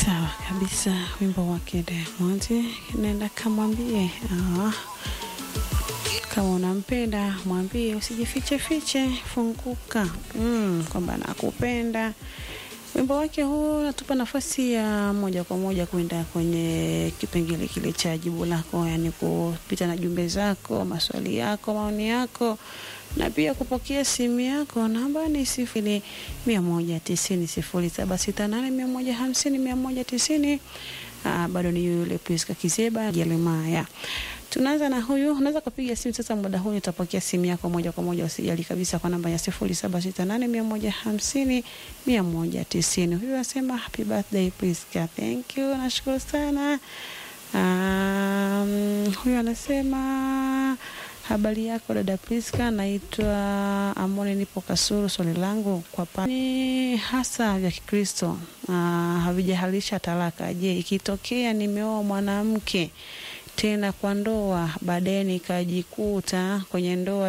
Sawa kabisa, wimbo wake Diamond, nenda kamwambie ah, kama unampenda mwambie, usijifiche fiche, funguka mm, kwamba nakupenda. Wimbo wake huu natupa nafasi ya moja kwa moja kwenda kwenye kipengele kile cha jibu lako, yani kupita na jumbe zako, maswali yako, maoni yako na pia kupokea simu yako. Namba ni sifuri mia moja tisini sifuri saba sita nane mia moja hamsini mia moja tisini. Aa, bado ni yule Priska Kizeba Jeremaya. Tunaanza na huyu, unaweza kupiga simu sasa, muda huu nitapokea simu yako moja kwa moja, usijali kabisa, kwa namba ya sifuri saba sita nane mia moja hamsini mia moja tisini. Huyu asema happy birthday Priska, thank you, nashukuru sana. Um, huyu anasema habari yako dada Priska, naitwa Amoni, nipo Kasuru. Swali langu kwa pani hasa vya Kikristo uh, havijahalisha talaka. Je, ikitokea nimeoa mwanamke tena kwa ndoa, baadaye nikajikuta kwenye ndoa